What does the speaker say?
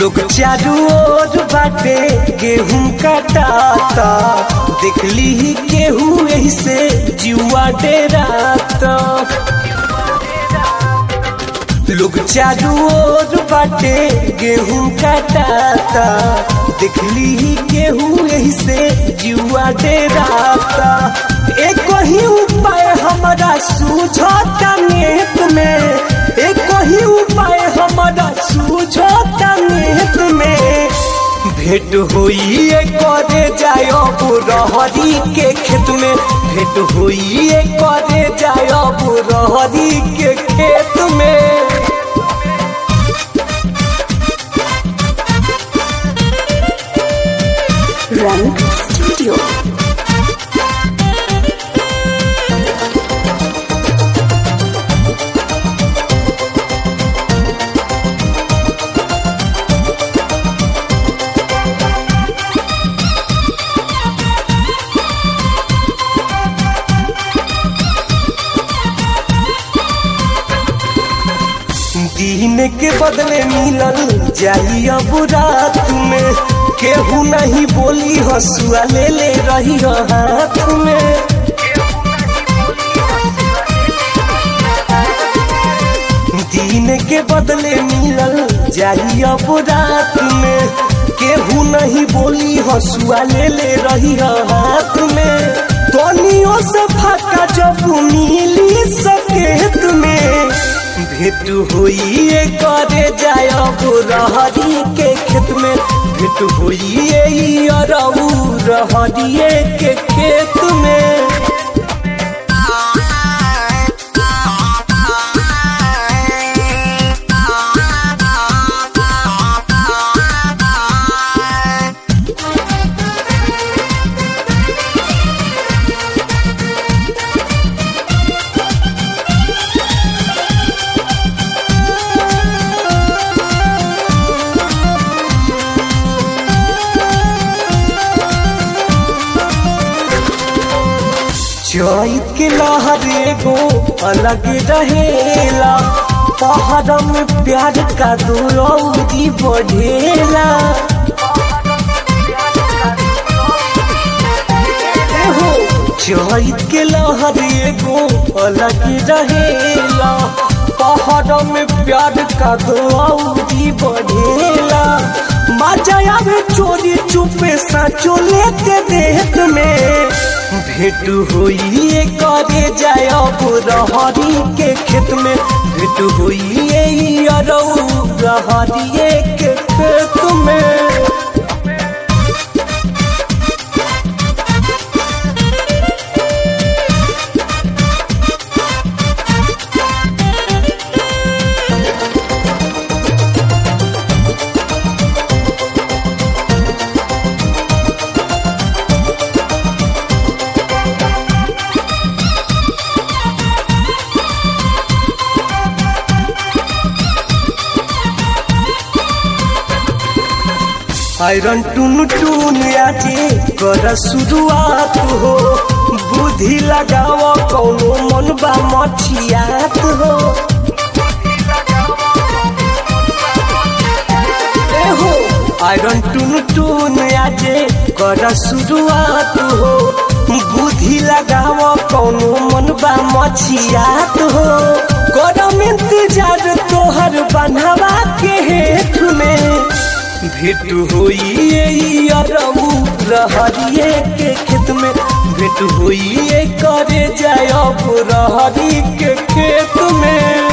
लोग चारू ओर बाटे गेहूं कटाता देखली ही केहू यही से जुआ डेराता लोग चारू ओर बाटे गेहूं कटाता देखली ही केहू यही से जुआ डेराता एक ही उपाय हमारा सूझता नेत में एक ही उपाय हमारा सूझता नेत में भेंट होई करे जायो रहरी के खेत में भेंट होई करे जायो रहरी के खेत में Rank Studio. दिन के बदले मिलल जाई अब रात में केहू नहीं बोली हसुआ ले ले रही हाथ में दिन के बदले मिलल जाई अब रात में केहू नहीं बोली हसुआ ले ले रही हाथ में तनियों से फाका जब मिली सकेत में भेंट होई करे जायब रहरी के खेत में भेंट होई अरऊ रहरिए के खेत में चैत के लहर एगो अलग रहेला पहाड़ में प्यार का दूरौरी बढ़ेला एहो, चैत के लहर एगो अलग रहेला पहाड़ में प्यार का दूरौरी बढ़ेला मजा आवे चोरी चुपे साचो लेते देत में भेंट होई करे जायब रहरी के खेत में भेंट होई अरऊ रहरिए के खेत में आयरन टून टून आजे कर शुरुआत हो बुद्धि लगाव कौनो मन बा मठियात हो एहो आयरन टून टून आजे कर शुरुआत हो बुद्धि लगाव कौनो मन बा मछियात हो करम इंतजार तोहर बनवा के हेठ में भेंट होई अरऊ रहरिए के खेत में भेंट होई करे जायब रहरी के खेत में